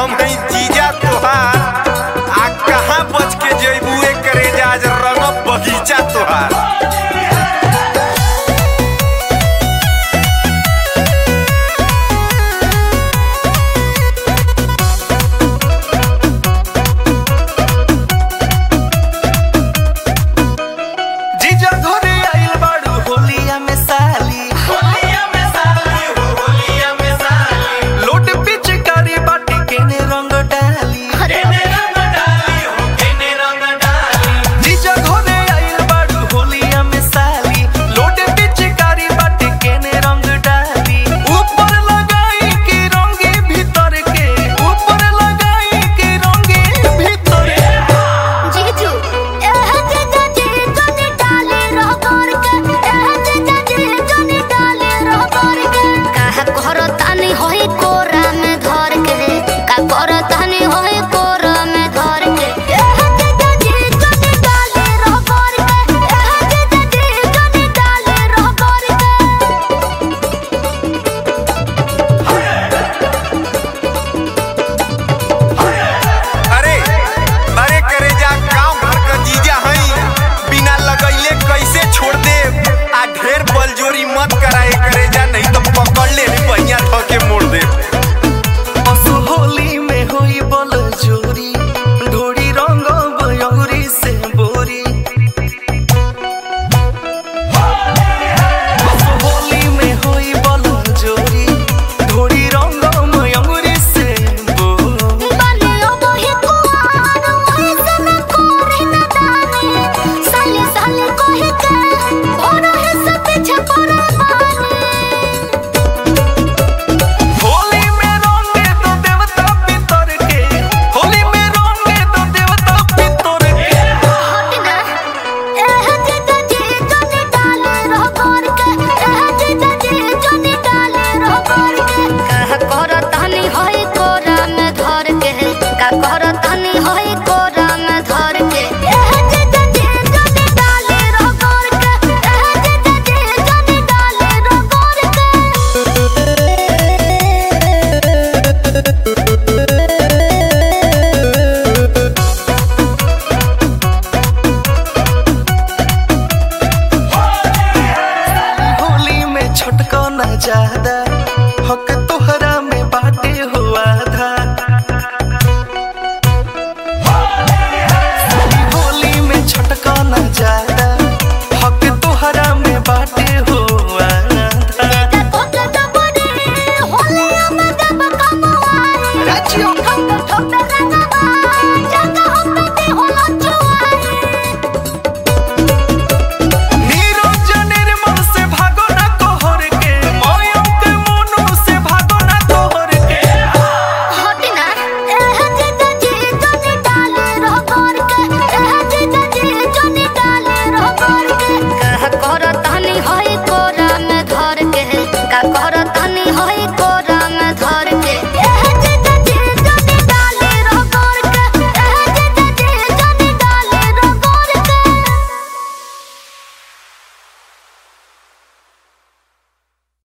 हम हई जीजा तोहार आ कहाँ बच के जइबू करे आज रंग बगीचा तोहार जीजा घरे आइल बाड़ू होलिया में साली लोट पिचकारी बाटी केने रंग डाली जीजा घरे आइल बाड़ू होलिया में साली लोट पिचकारी बाटी केने रंग डाली ऊपर लगाई के रंगे भीतर के ऊपर लगाई के रंगे भीतर के जीजू एह जीजा जी जनी डाले रह कर के एह जीजा जी जनी डाले रह कर के काहे करतानी होई कोरा में धर के का करतानी होई कोरा में धर के एह जीजा जी जनी डाले रह कर के एह जीजा जी जनी डाले रह कर के अरे अरे करे जा गांव घर का जीजा हई बिना लगैले कैसे छोड़ दे आ ढेर बलजोरी मत कराए करे जा नहीं तो पकड़ ले पहिया ध के मोड़ दे असु होली में होई बल जोरी ढोरी रंग बयौरी से बोरी असु होली में होई बल जोरी ढोरी रंग मयूरी से बोरी बनियो मोहि कुआर वही से न कोरी न दानी साले साले कोहि के और है सब पीछे पड़े बानी होली में रंगे तो देवता पितर के होली में रंगे तो देवता पितर के हटना एह जीजा जी जनी डाले रह कर के एह जीजा जी जनी डाले रह कर के कह करतानी होई कोरा में धर के का करतानी होई कोरा में धर के एह जीजा जी जनी डाले रह कर के एह जीजा जी जनी डाले रह कर के होली में छटको न ज्यादा हक तोहरा